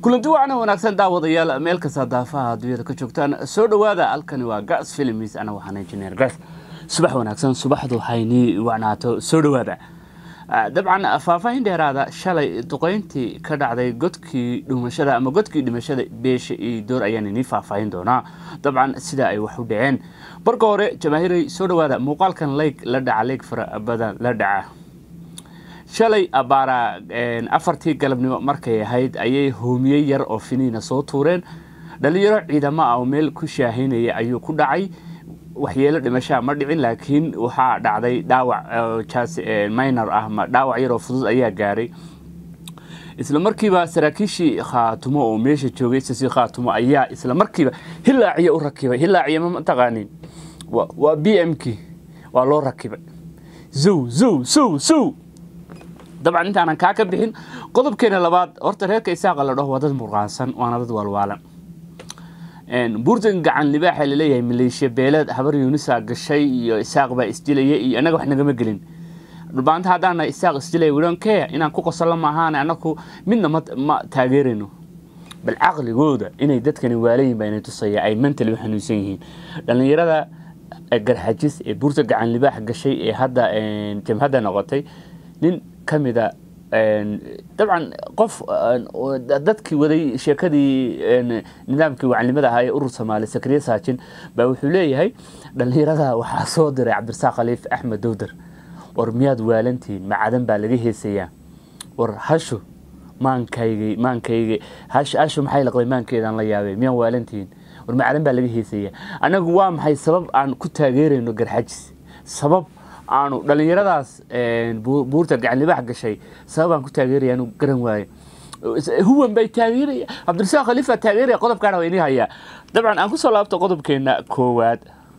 kulanti wacna wanaagsan daawadayaal meel kasta daafaha adduunyada ka joogtaan soo dhowaada halkani waa gas films ana waxaan injineer gas subax wanaagsan subaxdu haynii wacnaato soo dhowaada dabcan faahfaahin dheeraada shalay duqeyntii ka dhacday godkii dhumashada ama godkii dhimashada beesha iyo door ayaan inii faahfaahin doonaa dabcan sida ay wax u dhaceen marka hore jamaahiray soo dhowaada muuqaalkan leyg la dhaca leyg fara badan la dhaca shalay abaara afartii galabnimo markay ahayd ayay hoomiyey yar oo finiina soo tuureen dhalinyaro ciidamo ah oo meel ku shaahaynaya ayuu ku dhacay waxyeelo dhimashaa ma dhicin laakiin waxaa dhacday dhaawac minor ah dhaawac yaroo fudud ayaa gaaray isla markiiba saraakiishii khaatumo oo meesha joogay sasi khaatumo ayaa isla markiiba hilaaciya u rakibay hilaaciya ma taqaanin waa b m k waa loo rakibay zow zow sow sow dabcan intaanan kaa ka bixin qodobkeena labaad horta reerka isaaqa la dhaho waa dad murqaansan waana dad waalwaalan buurtan gacan libaaxa laleeyahay maleeshiya beeleed habar yuunisa gashay iyo isaaq baa isdilaya iyo annaga wax nagama gelin dhulbaanta haddaana isaaq isdilaya widonkee inaan ku qosolo maahaan anaku midna ma taageerayno bal caqligooda inay dadkani waalayin baa inay tusaya ay mentally u xanuunsan yihiin dhallinyarada garxajis ee buurta gacan libaax gashay ee hadda jamhadda noqotay nin ka mida dabcan qof dadkii waday sheekadii nidaamkii wacanimada ahaa ee urur soomaali sakriye saajin baa wuxuu leeyahay dhallinyarada waxaa soo diray cabdirasaaq khaliif axmed dowdar war miyaad waalantihiin macadan baa laga heesayaa war hashu maankaygi maankaygi hashu maxay laqday maankeedaan la yaabay miyaan waalantihiin war macadan baa laga heesayaa anagu waa maxay sabab aan ku taageerayno garxajis sabab aanu dhallinyaradaas buurta gacanlibaax gashay sababaan ku taageeraya anu garan waayo huwan bay taageeraya cabdirasaaq khaliifa taageeraya qodobkaana waa inii hayaa dabcan aan kusoo laabto qodobkeena koowaad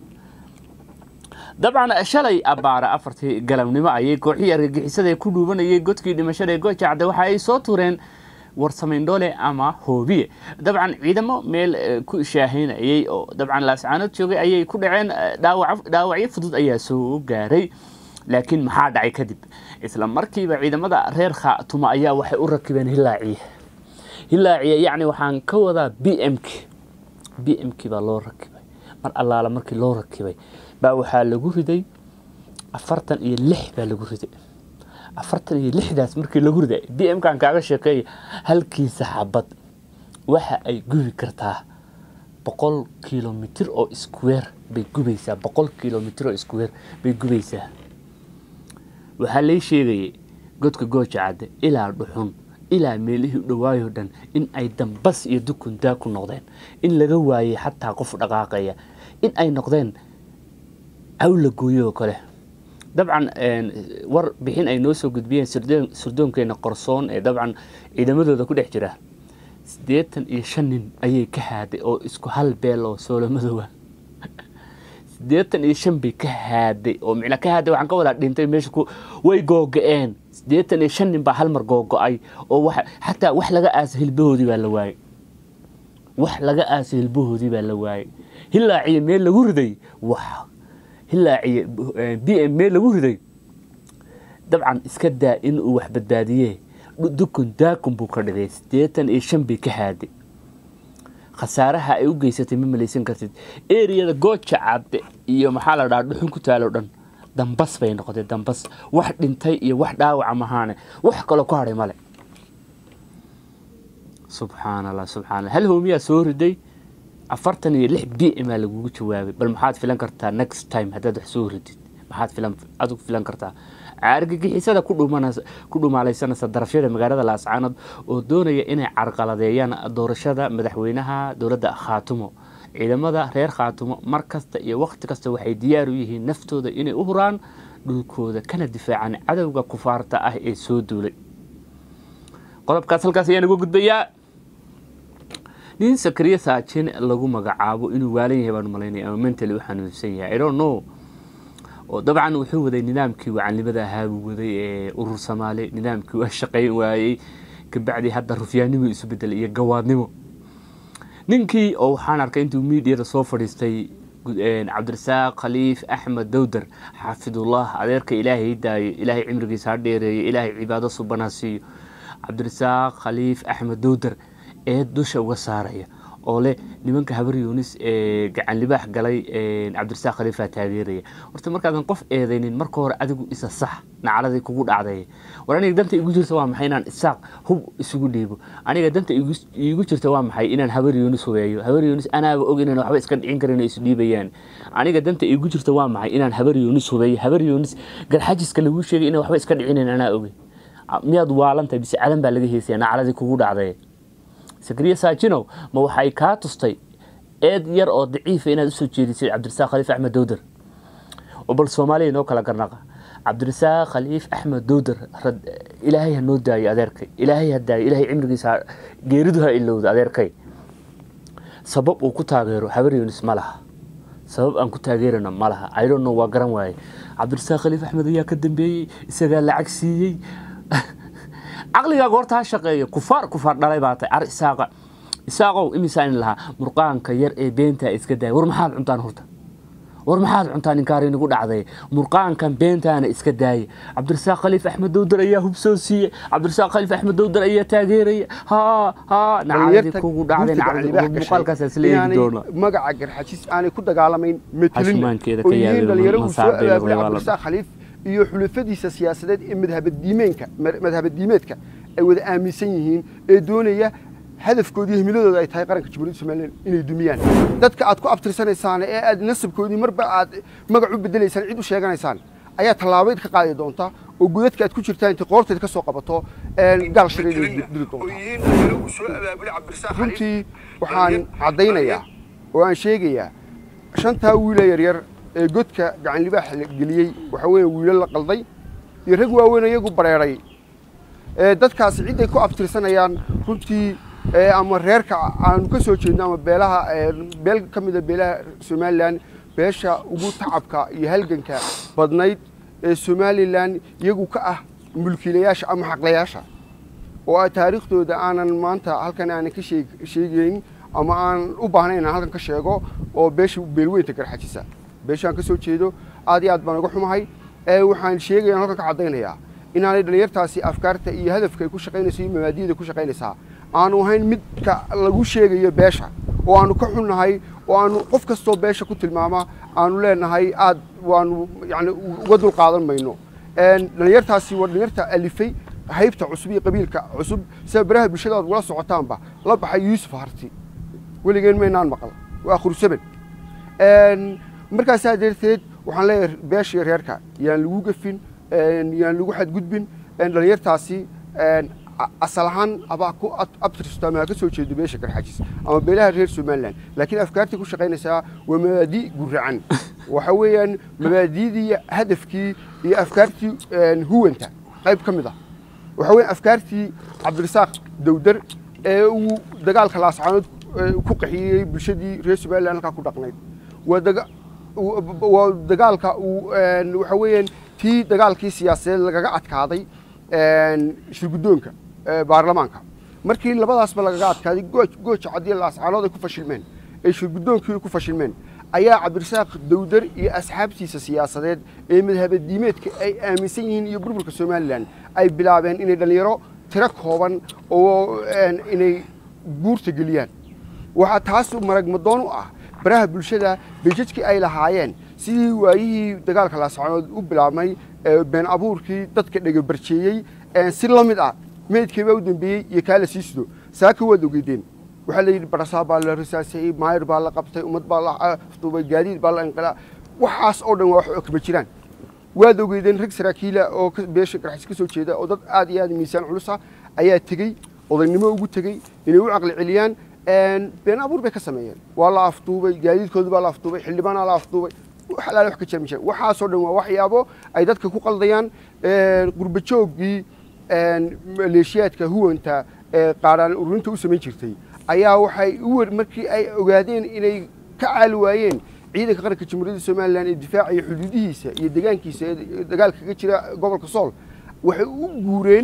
dabcan shalay abaara afartii galabnimo ayay kooxihii argagixisada ku dhuubanayay godkii dhimashada ee gojacda waxa ay soo tuureen warsameyndhoole ama hoobiye dabcan ciidamo meel ku shaahaynayay oo dabcan laascaanood joogay ayay ku dhaceen dhaawacyo fudud ayaa soo gaaray laakiin maxaa dhacay kadib isla markiiba ciidamada reer khaatuma ayaa waxay u rakibeen hilaaciye hilaaciye yacni waxaan ka wadaa b m k b m k baa loo rakibay mar allaala markii loo rakibay baa waxaa lagu riday afartan iyo lix baa lagu riday afartan iyo lixdaas markii lagu riday b m kan kaaga sheekeeya halkiisa xabad waxa ay gubi kartaa boqol kilomitir oo square bay gubaysaa boqol kilomitir oo square bay gubaysaa waxaa lay sheegayay godka gooja cadde ilaa dhuxun ilaa meelihii u dhawaayo dhan in ay dambas iyo dukundaa ku noqdeen in laga waayay xataa qof dhaqaaqaya in ay noqdeen cawla gooyo oo kale dabcan war bixin ay noo soo gudbiyeen sirdoonkeena qorsoon ee dabcan ciidamadooda ku dhex jira siddeetan iyo shan nin ayay ka haaday oo isku hal beel oo soolomadoowa siddeetan iyo shan bay ka haaday oo micna ka haaday waxaan ka wadaa dhintay meesha ku way googa-een siddeetan iyo shan nin baa hal mar googo-ay oo wax xataa wax laga aasa hilbahoodii baa la waayey wax laga aasa hilbahoodii baa la waayey hilaaciyo meel lagu riday wax hilaaciye b m meel lagu riday dabcan iska daa in uu wax badbaadiye dukun daakun buu ka dhigay siddeetan iyo shan bay ka haaday khasaaraha ay u geysatay ma malaysan kartid eriyada gooja cadde iyo maxaa la dhaha dhuxun ku taalo dhan dambas bay noqotay dambas wax dhintay iyo wax dhaawaca mahaane wax kaloo ku hadhay male subxaan allah subxaa allah hal hoomiyaa soo riday afartan iyo lix b m aa lagugu jawaabay bal maxaad filan kartaa next time haddaad wax soo ridid maxaad filan adigu filan kartaa argagixisada ku dhumaalaysanaysa darafyada magaalada laascaanood oo doonaya inay carqaladeeyaan doorashada madaxweynaha dowladda khaatumo ciidamada reer khaatumo mar kasta iyo wakhti kasta waxay diyaar u yihiin naftooda inay u huraan dhulkooda kana difaacaan cadowga kufaarta ah ee soo duulay qodobkaas halkaas ayaan uga gudbayaa nin sakriye saajin lagu magacaabo inuu waalan yahay baan malaynaya ama mentally u xanuunsan yahay i don't know oo dabcan wuxuu waday nidaamkii wacanimada ahaa buu waday ee urur soomaali nidaamkii waa shaqayn waayey kabacdi hadda rufyaannimo isu bedelay iyo gawaadnimo ninkii oo waxaan arkay intuu miidiyada soo fadhiistay cabdirasaaq khaliif axmed dowdar xaafidullah adeerka ilaahay daayo ilaahay cimrigiisa ha dheereeyo ilaahay cibaado subanha siiyo cabdirasaaq khaliif axmed dowdar eed dusha uga saaraya oo leh nimanka habar yunis ee gacan libaax galay cabdirasaaq khaliifaa taageeraya horta markaadan qof eedaynin marka hore adigu isa sax nacaladii kugu dhacday war aniga danta igu jirta waa maxay inaan isaaq hub isugu dhiibo aniga danta iigu jirta waa maxay inaan habar yunis hubeeyo habar yunis anaaba og inaan waxba iska dhicin karin isu dhiibayaan aniga danta iigu jirta waa maxay inaan habar yunis hubeeyo habar yunis galxajiska lagu sheegay inaan waxba iska dhicinayn anaa oge miyaad waalantahay bise cadan baa laga heysaya nacaladii kugu dhacday sakriya saajinow ma waxay kaa tustay eed yar oo daciifa inaad usoo jeedisay cabdirasaaq khaliif axmed dowdar oo bal soomaaliya inoo kala garnaqa cabdirasaaq khaliif axmed dowdar ilaahay ha noo daayo adeerkay ilaahay ha daayo ilaahay cimrigiisa geeridu ha ilowda adeerkay sabab uu ku taageero habar yunis ma laha sabab aan ku taageerana ma laha idonno waa garan waaye cabdirasaaq khaliif axmed ayaa ka dambeeyey isagaa lacag siiyey caqligaaga horta ha shaqeeyo kufaar kufaar dhalay baa tahay ar isaaqa isaaqow imisaan lahaa murqaanka yar ee beentaa iska daaya war maxaad cuntaan horta war maxaad cuntaan ninkaari nagu dhacday murqaankan beentaana iska daaya cabdirasaaq khaliif axmed dowdar ayaa hub soo siiyey cabdirasaaq khaliif axmed dowdar ayaa taageeraya ha ha nacaladii kugu dhacday muuqaalkaas isla eegi doona magaca garxajis aanay ku dagaalamayn metelin Casuumaankeeda oo ka yihiin yaabay dhalinyaro uu soo masaar bay abaabulay walaalo. cabdirasaaq khaliif iyo xulafadiisa siyaasadeed ee madhabadiimeenka madhabadiimeedka ay wada aaminsan yihiin ee doonaya hadafkoodii himiladooda ay tahay qaranka jamhuuriyadda somalilan inay dumiyaan dadka aad ku abtirsanaysaan ee aad nasabkoodii marba aad magac u bedelaysaan cid u sheeganaysaan ayaa tallaabayd ka qaadi doonta oo godadka aad ku jirtaan intay qoorteed ka soo qabato gaal shiray inay dili doonta runtii waxaan caddaynayaa oo aan sheegayaa shantaa wiila yaryar ee godka gacan libaax la geliyey waxa weeye wiilo la qalday iyo rag waaweyn iyagu bareeray ee dadkaasi ciday ku abtirsanayaan runtii ee ama reerka aanu ka soo jeedno ama beelaha ee beel ka mida beelaha somalilan beesha ugu tacabka iyo halganka badnayd ee somalilan iyagu ka ah mulkiilayaasha ama xaqlayaasha oo ay taariikhdooda aanan maanta halkan aanan ka sheeg sheegayn ama aan u baahnayn inaan halkan ka sheego oo beesha beelweynta garxajisa beeshaan ka soo jeedo aad iyo aad baan uga xumahay ee waxaan sheegaya halkan ka caddaynayaa inaanay dhalinyartaasi afkaarta iyo hadafka ay ku shaqaynayso iyo mabaadiyada ku shaqaynaysaa aanu ahayn midka lagu sheegayo beesha oo aanu ka xunnahay oo aanu qof kastoo beesha ku tilmaama aanu leenahay aad waanu yani uga dul qaadan mayno dhalinyartaasi waa dhalinyarta alifay haybta cusub iyo qabiilka cusub sida baraha bulshada aad ugala socotaanba la baxay yuusuf harti weligeen maynaan maqal waa khursaban markaasaa darteed waxaan leeyahay beeshii reerka yaan lagu gafin yaan lagu xadgudbin dhalinyartaasi asal ahaan abaa ku abtirsto ama ha ka soo jeedo beesha garxajis ama beelaha reer somalilan laakiin afkaartii ku shaqaynaysaa waa mabaadi guracan waxa weeyaan mabaadidii hadafkii iyo afkaartii huwanta qayb ka mid ah waxa weeyaan afkaartii cabdirasaaq dowdar ee uu dagaalka laascaanood ku qaxiyey bulshadii reer somalilan halkaa ku dhaqnayd waa daga waa dagaalka uu waxa weeyaan tii dagaalkii siyaasadeed lagaga adkaaday shirguddoonka baarlamaanka markii labadaasba lagaga adkaaday gooja cadiya laascaanood ay ku fashilmeen ay shirguddoonkii ku fashilmeen ayaa cabdirasaaq dowdar iyo asxaabtiisa siyaasadeed ee madhabadiimeedka ay aaminsan yihiin iyo burburka somalilan ay bilaabeen inay dhallinyaro tiro kooban oo inay buurta geliyaan waxaa taas maragmadoon u ah baraha bulshada bejajkii ay lahaayeen sidii waayihii dagaalka laascaanood u bilaabmay been abuurkii dadka dhegabarjeeyey si la mid ah meydkiibaa u dambeeyey iyo kaa la sii sido saaka waad ogeydeen waxaa la yidhi barasaa baa la risaasayey maayir baa la qabtay ummad baa la afduubay gaadiid baa la inqilaa waxaas oo dhan waa wax kama jiraan waad ogeydeen rag saraakiila oo beesha garxis ka soo jeeda oo dad aad iyo aad miisaan culusa ayaa tegey odaynimo ugu tegey inay u caqli celiyaan been abuur bay ka sameeyeen waa la afduubay gaadiidkoodu baa la afduubay xildhibaanaa la afduubay alaal wax ka jira ma jira waxaasoo dhan waa waxyaabo ay dadka ku qaldayaan qurbajooggii maleeshiyaadka huwanta ee qaaraan ururinta u samayn jirtay ayaa waxay u wer markii ay ogaadeen inay ka caali waayeen ciidanka qaranka jamhuuriyadda somalilan ee difaacaya xuduudihiisa iyo deegaankiisa ee dagaalka kaga jira gobolka sool waxay u guureen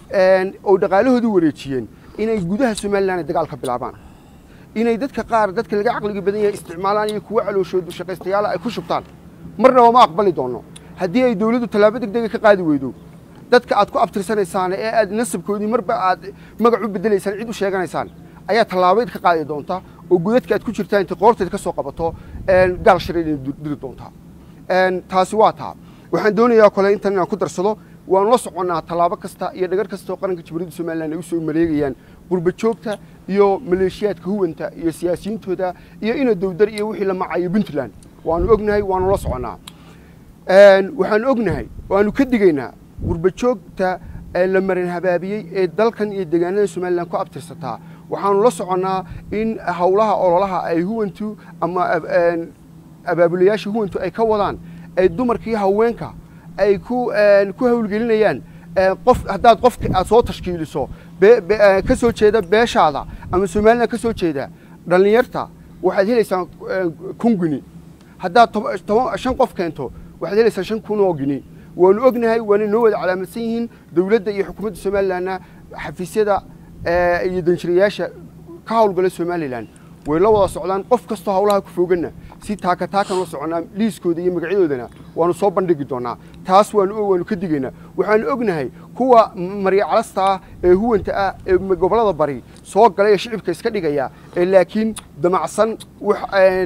oo dhaqaalahoodu wareejiyeen inay gudaha somalilan ay dagaal ka bilaabaan inay dadka qaar dadka laga caqliga badan yahay isticmaalaan iyo kuwa calooshoodu shaqaystayaala ay ku shubtaan marnaba ma aqbali doono haddii ay dowladdu tallaabo degdega ka qaadi weydo dadka aad ku abtirsanaysaan ee aad nasabkoodii marba aad magac u bedelaysaan cid u sheeganaysaan ayaa tallaabayd ka qaadi doonta oo godadka aad ku jirtaan intay qoorteed ka soo qabato gaal sharay inay diri doontaa taasi waa taa waxaan doonayaa kole intan inaan ku darsado waanu la soconnaa tallaabo kasta iyo dhagar kasta oo qaranka jamhuuriyadda somalilan ay u soo mareegayaan qurba joogta iyo maleeshiyaadka huwanta iyo siyaasiyiintooda iyo ina dowdar iyo wixii la macayo puntland waanu ognahay waanu la soconnaa waxaanu ognahay waanu ka digaynaa qurba joogta la marin habaabiyey ee dalkan iyo deegaanada somalilan ku abtirsataa waxaanu la soconnaa in howlaha ololaha ay huwantu ama abaabulayaasha huwantu ay ka wadaan ay dumarkii haweenka ay ku ku hawlgelinayaan qof haddaad qof aad soo tashkiiliso ka soo jeeda beeshaada ama somalilan ka soo jeeda dhallinyarta waxaad helaysaa kun gini haddaad shan qof keento waxaad helaysaa shan kun oo gini waanu ognahay waana noo wada calaamadsan yihiin dowladda iyo xukuumadda somalilanna xafiisyada iyo danjirayaasha ka howlgala somalilan way la wada socdaan qof kastoo howlaha ku foganna si taaka taakan la soconnaa liiskooda iyo magacyadoodana waanu soo bandhigi doonaa taas waanu waanu ka digaynaa waxaanu ognahay kuwa maryacalasta ah ee huwanta ah ee gobollada bari soo galay ee shicibka iska dhigaya ee laakiin damacsan wax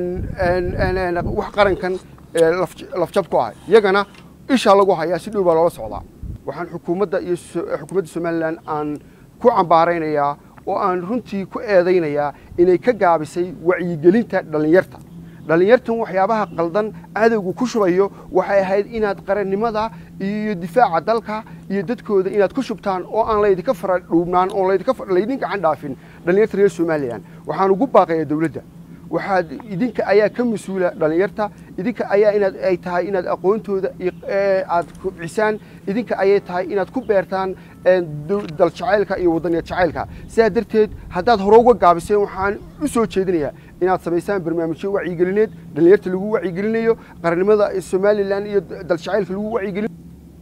wax qarankan lafjab ku ah iyagana ishaa lagu hayaa si dhow baa loola socdaa waxaan xukuumadda iyo xukuumadda somalilan aan ku cambaaraynayaa oo aan runtii ku eedaynayaa inay ka gaabisay wacyigelinta dhallinyarta dhallinyartan waxyaabaha qaldan cadowgu ku shubayo waxay ahayd inaad qarannimada iyo difaaca dalka iyo dadkooda inaad ku shubtaan oo aan laydinka fara dhuubnaan oon laydin gacan dhaafin dhallinyarta reer somalilan waxaan ugu baaqayaa dowladda waxaad idinka ayaa ka mas-uula dhallinyarta idinka ayaa inaad ay tahay inaad aqoontooda aad kubcisaan idinka ayay tahay inaad ku beertaan dal jacaylka iyo wadaniya jacaylka sidaa darteed haddaad hore uga gaabiseen waxaan u soo jeedinayaa inaad samaysaan barnaamijyo wacyigelineed dhallinyarta lagu wacyigelinayo qarannimada somalilan iyo dal jacaylka lagu wacyigelin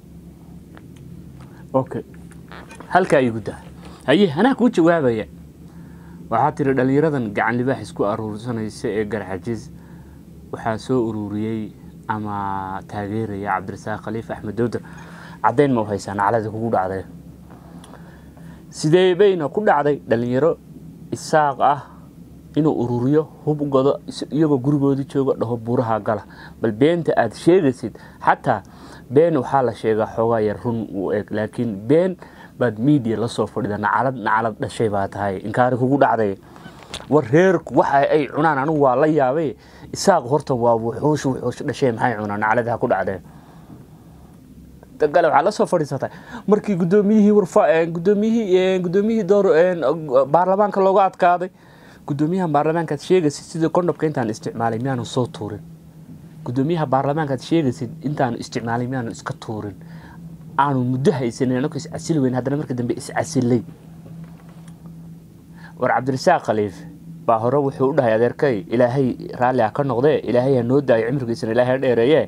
okay halkaa igu daa haye anaa kuu jawaabaya waxaa tiri dhallinyaradan gacan libaax isku aruursanaysa ee garxajiis waxaa soo ururiyey ama taageeraya cabdirasaaq khaliif axmed dowdar caddayn ma u haysaa nacladii kugu dhacday sidee bayna ku dhacday dhallinyaro isaaq ah inuu ururiyo hub godo iyagoo gurigoodii jooga dhaho buuraha gala bal beenta aad sheegaysid xataa been waxaa la sheegaa xoogaa yar run uu eg laakiin been baad miidiya la soo fadhida nacalad nacalad dhashay baa tahay inkaari kugu dhacday war reerku waxa ay cunaan anigu waa la yaabay isaaq horta waa wuxuush wuxuush dhashay maxay cunaan nacalad ha ku dhacdee gale waxaa la soo fadhiisatay markii gudoomiyihii warfa gudoomiyihii gudoomiyihii door baarlamaanka looga adkaaday gudoomiyaha baarlamaankaad sheegaysid sidii kondhobka intaan isticmaalay miyaanu soo tuurin gudoomiyaha baarlamaankaad sheegaysid intaanu isticmaalay miyaanu iska tuurin aanu muddo haysanin anako iscasili weyn haddana marka dambe iscasilay war cabdirasaaq khaliif baa hore wuxuu u dhahay adeerkay ilaahay raalli ha ka noqdee ilaahay ha noo daayo cimrigiisana ilaahay ha dheereeye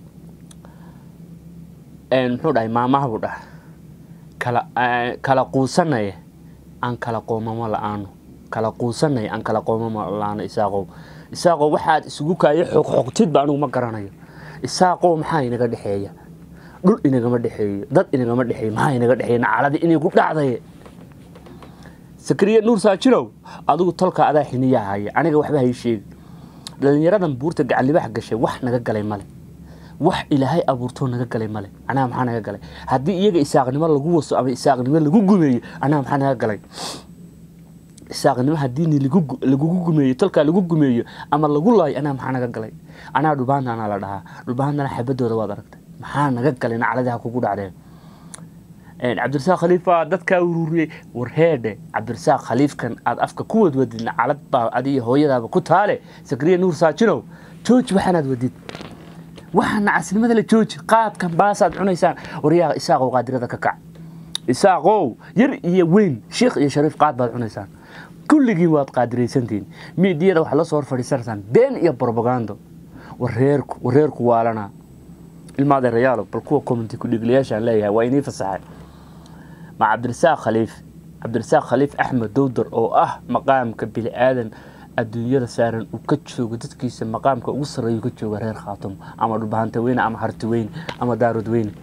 muxuu dhahay maamaha buu dhahay kala kala quusanaya aan kala qoomamo la-aano kala quusanaya aan kala qoomamo la-aano isaaqow isaaqow waxaad isugu kaayo xoqxoqtidba anigu ma garanayo isaaqow maxaa inaga dhexeeya dhul inagama dhexeeyo dad inagama dhexeeyo maxaa inaga dhexeeya nacaladi inay ku dhacday sakariya nuur saajirow adigu tolka adaa xiniyaa haya aniga waxba hay sheegi dhallinyaradan buurta gacanlibax gashay wax naga galay male wax ilaahay abuurtoo naga galay male anaga maxaa naga galay haddii iyaga isaaqnimo lagu waso ama isaaqnimo lagu gumeeyo anaga maxaa naga galay isaaqnimo haddii lagugu gumeeyo tolkaa lagu gumeeyo ama lagu laayo anaga maxaa naga galay anaa dhulbaantana la dhahaa dhulbaantana xabadooda waad aragtay maxaa naga galay nacladaha kugu dhacdeen cabdirasaaq khaliifa dadkaa ururiyey warheedhe cabdirasaaq khaliifkan aad afka ku wadwadid nacalad baa adiyo hooyadaaba ku taale sakriya nuur saajinow jooji waxaanaad wadid waxaa nacasnimada la jooji qaadkan baasaad cunaysaan waryaa isaaqow qaadirada ka kac isaaqow yar iyo weyn sheikh iyo shariif qaad baad cunaysaan kulligiin waad qaadiraysantihiin miidiyada waxaad la soo hor fadhiisanaysaan been iyo brobagando wareerku wareerku waalana ilma adeerayaalo bal kuwa commenti kudhigliyaashaan leeyahay waa inii fasaxay ma cabdirasaaq khaliif cabdirasaaq khaliif axmed dowdar oo ah maqaamka bini aadan adduunyada saaran uu ka joogo dadkiisa maqaamka ugu sarreeyu ka jooga reer khaatumo ama dhulbahanta weyne ama harti weyne ama daarud weyne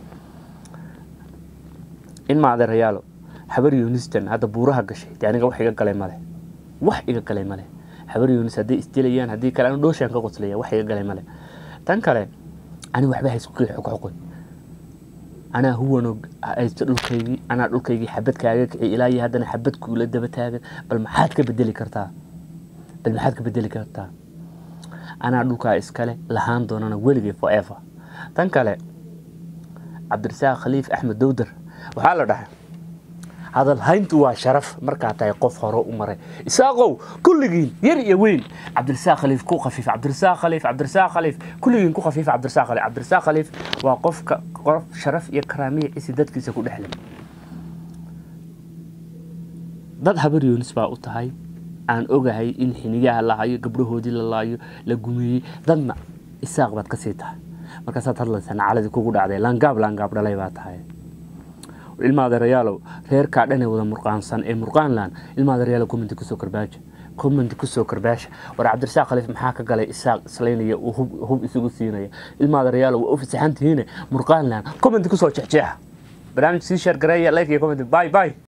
ilma adeerayaalo habar yunistan hadda buuraha gashay dee aniga wax iga galay male wax iga galay male habar yunis hadday isdilayaan haddii kale anu dhooshaan ka qoslaya wax iga galay male tan kale ani waxba haysku kii xuqxuqoy anaa huwanog haysto dhulkaygii anaa dhulkaygii xabad kaaga kiciy ilaa iyo haddana xabad kuula daba taagan bal maxaad ka bedeli kartaa bal maxaad ka bedeli kartaa anaa dhulkaa iskale lahaan doonana weligay forever tan kale cabdirasaaq khaliif axmed dowdar waxaa la dhahay hadal hayntu waa sharaf markaa tahay qof hore u maray isaaqow kulligiin yar iyo weyn cabdirasaaq khaliif ku khafiif cabdirasaaq khaliif cabdirasaaq khaliif kulligiin ku khafiif cabdirasaaq khaliif cabdirasaaq khaliif waa qofka qof sharaf iyo karaamiya cisi dadkiisa ku dhexlay dad habar yoonis baa u tahay aan ogahay in xiniyaha la hayo gabdhahoodii la laayo la gumeeyey dadna isaaq baad kasii tahay markaasaad hadlaysaa nacaladii kugu dhacday laangaab laangaab dhalay baa tahay ilma adeerayaalow reerkaa dhan ee wada murqaansan ee murqaanland ilma adeerayaalow commenti kusoo karbaaja commenti kusoo karbaasha war cabdirasaaq khaliif maxaa ka galay isaaq islaynaya uu hub, hub isugu siinaya ilma adeerayaalow waa u fasaxan tihiine murqaanland commenti kusoo jexjeexa barnaamij sii sheer gareeya like iyo comment bye bye